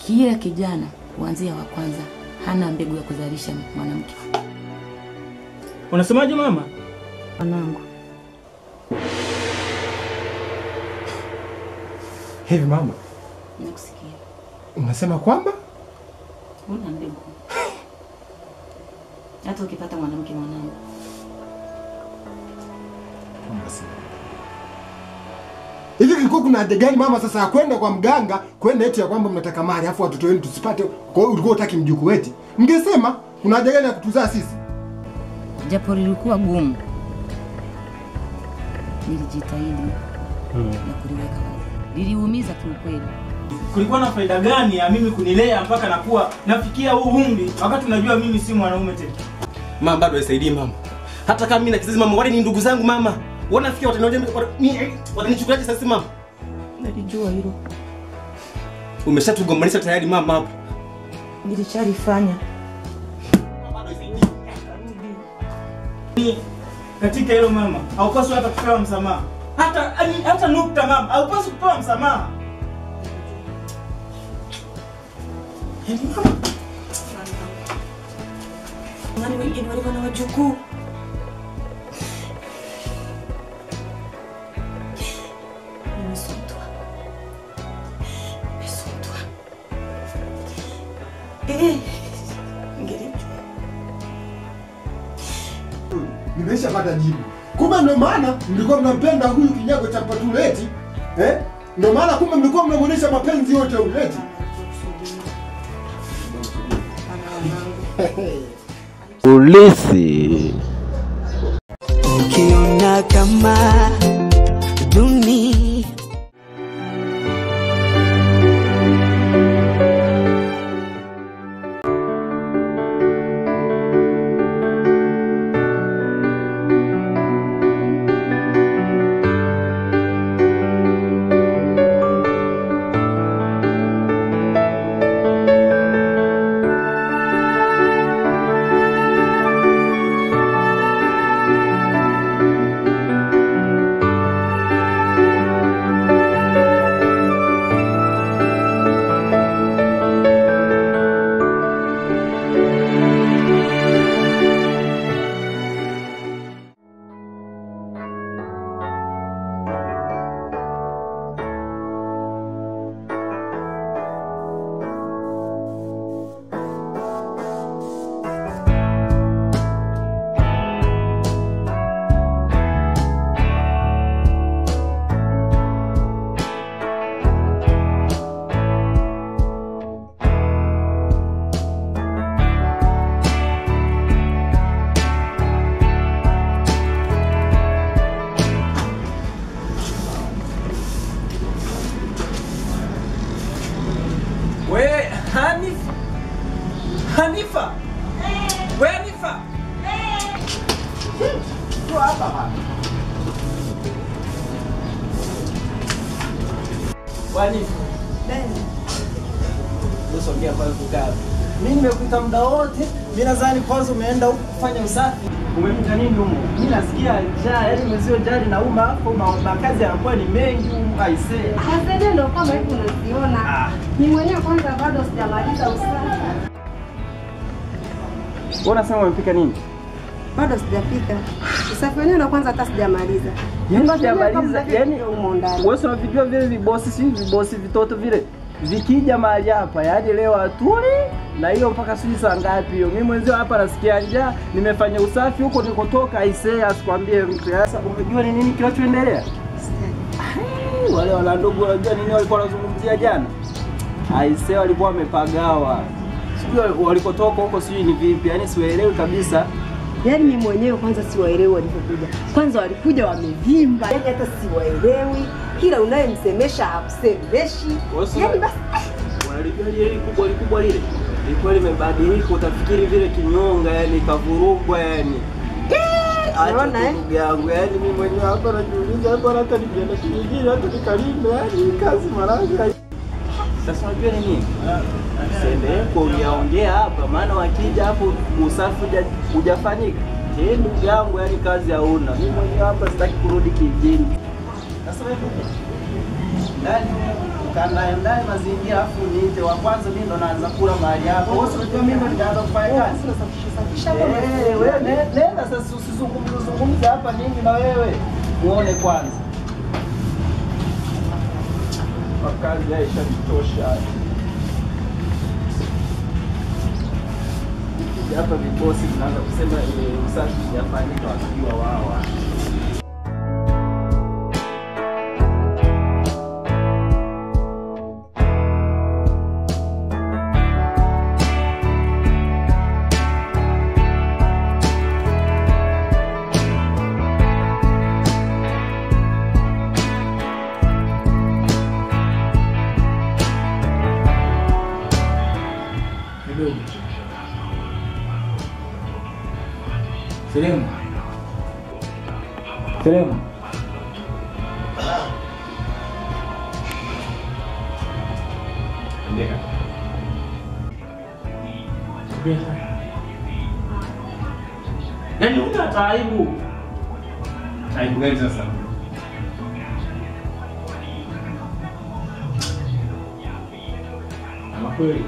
kila kijana kuanzia wa kwanza hana mbegu ya kuzalisha mwanamke. Unasemaje mama? Mwanangu, Hivi mama, nakusikia. unasema kwamba Una mbegu. Hata ukipata mwanamke mwanangu, hivi kilikuwa kuna haja gani mama sasa ya kwenda kwa mganga kwenda eti ya kwamba mnataka mali afu watoto wenu tusipate? Kwa hiyo ulikuwa utaki mjukuu eti, mngesema kuna haja gani ya kutuzaa sisi? japo lilikuwa gumu, nilijitahidi na kuliweka wazi. Liliumiza kiukweli. Kulikuwa na faida gani ya mimi kunilea mpaka nakuwa nafikia huu umri wakati unajua mimi si mwanaume tena? Mama bado haisaidii mama. Hata kama mimi na kizazi mama, wale ni ndugu zangu mama. Wanafikia wataniona watanichukuliaje sasa mama? Nalijua hilo, Umeshatugombanisha tayari mama hapo. nilishalifanya. Ni katika hilo mama, haupaswi hata kupewa msamaha. Hata yani, hata nukta mama, haupaswi kupewa msamaha. Yaani mama, Ngani wengine walikuwa na wajukuu. Nimesutwa, nimesutwa. Eh, ngelijua Nimeshapata jibu. Kumbe ndio maana mlikuwa mnampenda huyu kinyago cha patuleti eh? Ndio maana kumbe mlikuwa mnamuonesha mapenzi yote uleti. Polisi. ukiona kama duni we Hanifa, Hanifa, we Hanifa, Njoo hapa bana. Wanifa. Usongea kwanza kukaa. Mimi nimekuita muda wote. Mimi nadhani kwanza umeenda huku kufanya usafi. Umepita nini humo? Mimi nasikia njaa, yaani mwezio jari na uma hapo ma- makazi yanakuwa ni mengi humu aisee. Hazede ndo kama hivi unaziona. Ah. Ni mwenyewe kwanza bado sijamaliza usafi. Wewe unasema umepika nini? Bado sijapika. Usafi wenyewe ndo kwanza hata sijamaliza. Yaani Ngoja sijamaliza, kama yaani vile umo ndani. wewe si unavijua vile vibosi si vibosi vitoto vile vikija mahali hapa, yaani leo atuli na hiyo mpaka sijui saa ngapi hiyo. Mimi mwenzio hapa nasikia njaa, nimefanya usafi huko nikotoka, aisee, asikwambie mtu. Sasa umejua ni nini kinachoendelea? Ai, Wale wala ndugu wanajua nini walikuwa wanazungumzia jana? Aisee, walikuwa wamepagawa, sijui walikotoka huko, sijui ni vipi, yaani siwaelewi kabisa. Yaani mimi mwenyewe kwanza siwaelewi walipokuja. Kwanza walikuja wamevimba. Yaani hata siwaelewi. Kila unayemsemesha hakusemeshi. Yaani basi Unalijua lile kubwa likubwa lile lilikuwa limebadilika, utafikiri vile kinyonga, yani kavurugwa, yani Acha unaona, tu eh? ndugu yangu, yani mimi mwenyewe hapa najiuliza, hapa hata nikienda kijijini hata nikalime, yani hii kazi maranga. Sasa unajua ni nini? Usiendelee kuongeaongea hapa, maana wakija hapo usafi huja- hujafanyika. Eh, ndugu yangu, yani kazi hauna. Mimi mwenyewe hapa sitaki kurudi kijijini. Sasa wewe ndani ukaandae mazingira afu niite wa kwanza mimi ndo naanza kula mahali hapo. Wewe si unajua mimi ndo nitaanza kufanya kazi. Eh, wewe ne- nenda sasa usizungumze zungumze hapa nini na wewe. Muone kwanza. Makazi yaisha vitosha. Nikija hapa vikosi vinaanza kusema eh, usafi hujafanyika wakiwa wao. Kidogo. Selemu. Selemu. Yaani una taibu. Aibu gani sasa? Ama kweli.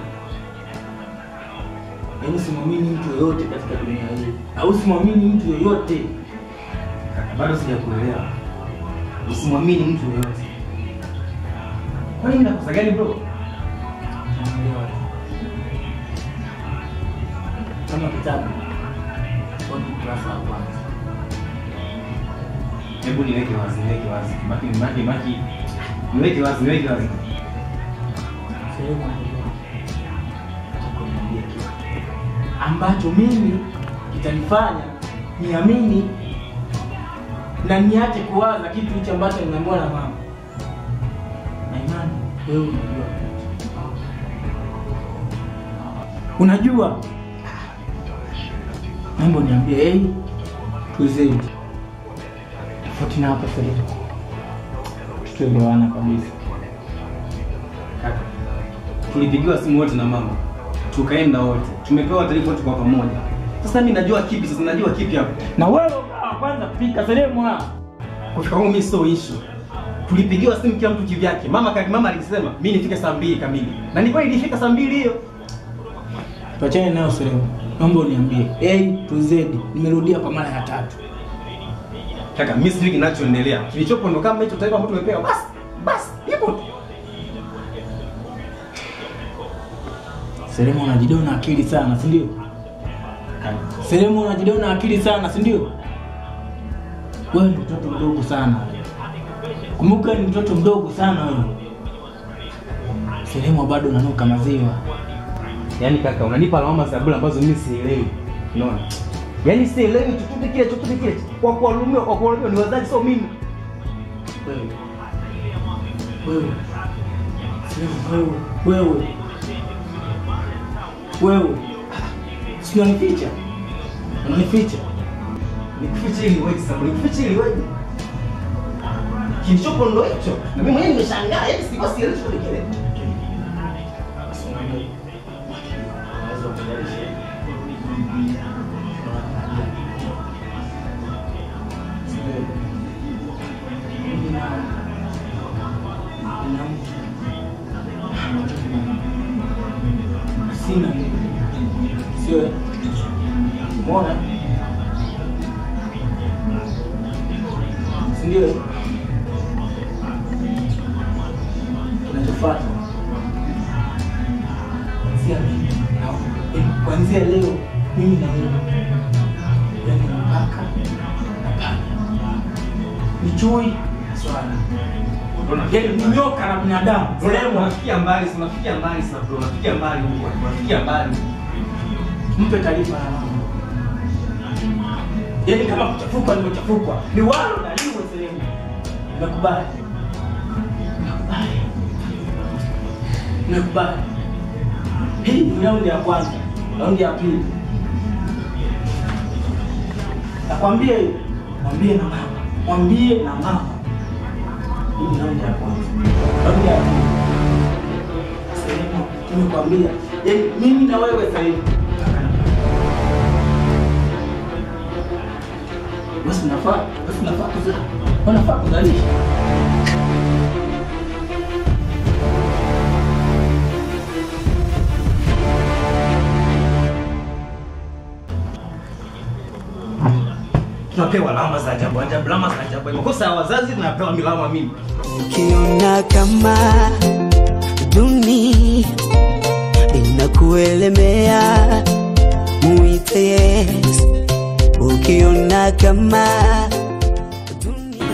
Yaani simwamini mtu yoyote katika dunia hii. Au simwamini mtu yoyote. Bado sijakuelewa. Usimwamini mtu yoyote. Kwani mimi nakosa gani bro? Naelewa. Kama kitabu. Kwa ukurasa wa kwanza. Hebu niweke wazi, niweke wazi. Maki maki maki. Niweke wazi, niweke wazi. sehemu niambie kitu ambacho mimi kitanifanya niamini na niache kuwaza kitu hicho ambacho nimeambiwa na mama na imani wewe unajua unajua mambo niambie hey, tuzidi tofauti na hapa sasa tuelewana kabisa Kaka. Tulipigiwa simu wote na mama. Tukaenda wote. Tumepewa taarifa wote kwa pamoja. Sasa mimi najua kipi sasa najua kipi hapo. na wewe ukawa kwanza pika sehemu hapa Kufika kwangu mimi sio issue. Tulipigiwa simu kila mtu kivyake. Mama kali mama alisema mimi nifike saa mbili kamili. Na ni kweli nilifika saa mbili hiyo. tuachane nayo sehemu naomba uniambie A to Z nimerudia kwa mara ya tatu Kaka, mimi sijui kinachoendelea. Kilichopo ndo kama hicho taarifa ambacho tumepewa. Basi, basi, ipo tu. Selemu unajidona akili sana si ndio Kaka, Selemu unajidona akili sana si ndio wewe ni mtoto mdogo sana kumbuka ni mtoto mdogo sana wewe Selemu bado unanuka maziwa Yaani kaka, unanipa lawama za bure ambazo mimi sielewi. Unaona? Yaani sielewi chochote kile chochote kile. Kwa kuwalumiwa, kwa kuwalumiwa ni wazazi sio mimi. wewe wewe Selemu wewe wewe wewe si unanificha unanificha Nikufiche ili wewe sababu nikufiche ili wewe. Kilichopo ndo hicho. Na mimi mwenyewe nimeshangaa, yaani sikuwa sielewi chochote kile. sina sio mona sindio kinachofuata kuanzia mimi na eh, kuanzia leo mimi na wewe yani mpaka na paka ni chui na swala yani ni nyoka na binadamu Unafikia unafikia mbali, si unafikia mbali sana bro, unafikia mbali huko, unafikia mbali. mpe taarifa ya mama. Yaani kama kuchafukwa nimechafukwa, ni walo na liwe sehemu. Nakubali, nakubali, nakubali. Hii ni raundi ya kwanza, raundi ya pili. Nakwambia hiyo, mwambie na mama, mwambie na mama. Hii ni raundi ya kwanza, raundi ya pili. Sehemu nimekwambia, yaani mimi na wewe sasa hivi basi unafaa basi unafaa kuzaa unafaa kuzalisha tunapewa lawama za ajabu ajabu, lawama za ajabu. Makosa ya wazazi tunapewa milawama mimi. ukiona kama dunia inakuelemea muite Yesu. Ukiona kama dunia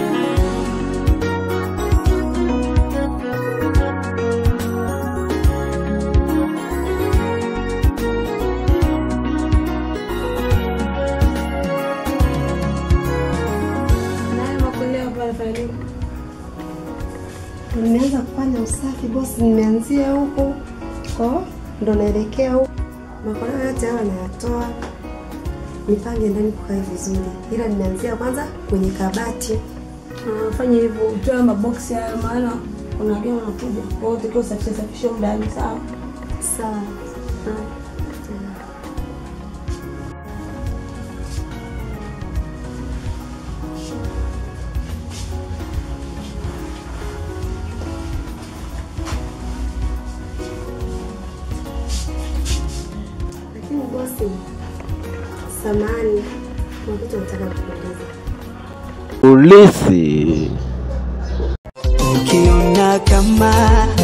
Naye makuleo hapa anafanya nini? Nimeanza kufanya usafi bosi, nimeanzia huku ko ndo naelekea huku. Makoleo yote hayo nayatoa nipange ndani kukae vizuri, ila nimeanzia kwanza kwenye kabati. Fanya hivyo, utoe maboksi hayo, maana kuna wageni wanakuja. Kwa hiyo utakiwa usafishe safishe ndani, sawa? Sawa. Lakini bosi, samani, kuna kitu nataka kukuuliza. Ulisi. ukiona kama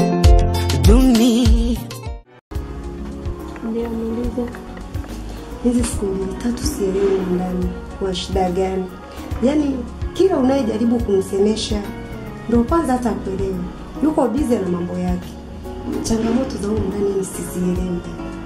dunia Ndio muulize. Hizi siku mbili tatu sielewi humu ndani kwa shida gani? Yaani kila unayejaribu kumsemesha ndio kwanza hata akuelewi, yuko bize na mambo yake. Changamoto za humu ndani ni sizielewi.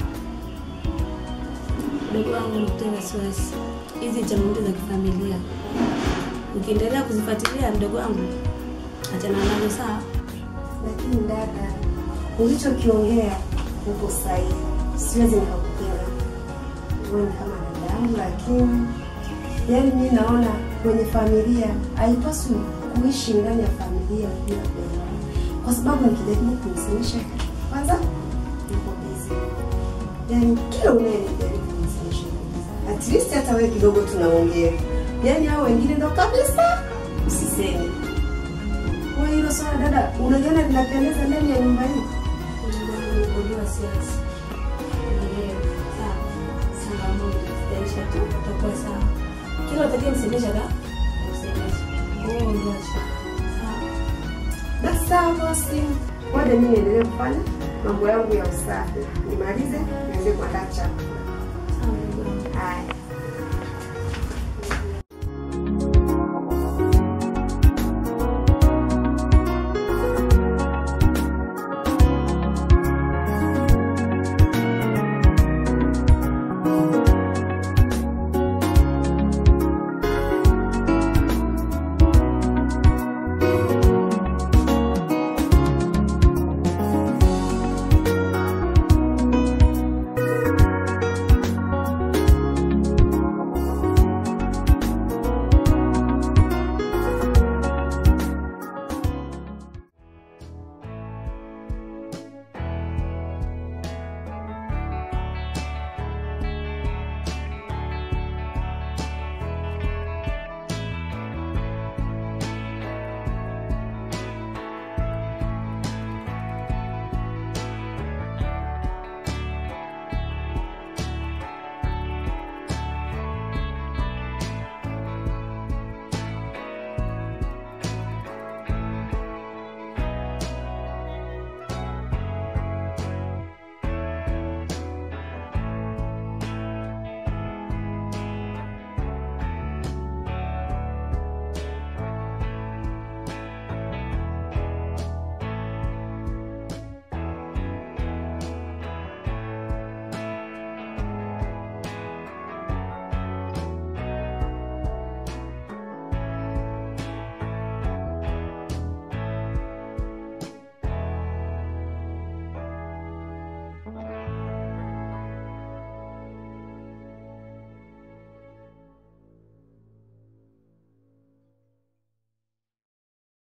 Mdogo wangu nikutoe wasiwasi, hizi ni changamoto za kifamilia. Ukiendelea kuzifuatilia, mdogo wangu, achana nazo, sawa? Lakini dada, ulichokiongea uko sahihi, siwezi nikakupinga. Wewe ni kama dada yangu, lakini yaani mimi naona kwenye familia haipaswi kuishi ndani ya familia bila kuelewana, kwa sababu nikijaribu kumsemesha kwanza yuko busy, yaani kila unayejaribu kumsemesha yuko busy. at least hata wewe kidogo tunaongea, yaani hao wengine ndo kabisa usiseme. Kwa hilo swala dada, unaliona linapendeza ndani ya nyumba hii? Mdogo wangu, nikuondoe wasiwasi. Endelea, sawa? Changamoto zitaisha tu, utakuwa sawa. Kila utakayemsemesha da, umsemeshe. Wewe ndio sawa. Basi sawa bosi, ngoja mimi niendelee kufanya mambo yangu ya usafi, nimalize niende kuandaa chakula. Sawa, mdogo wangu. Haya.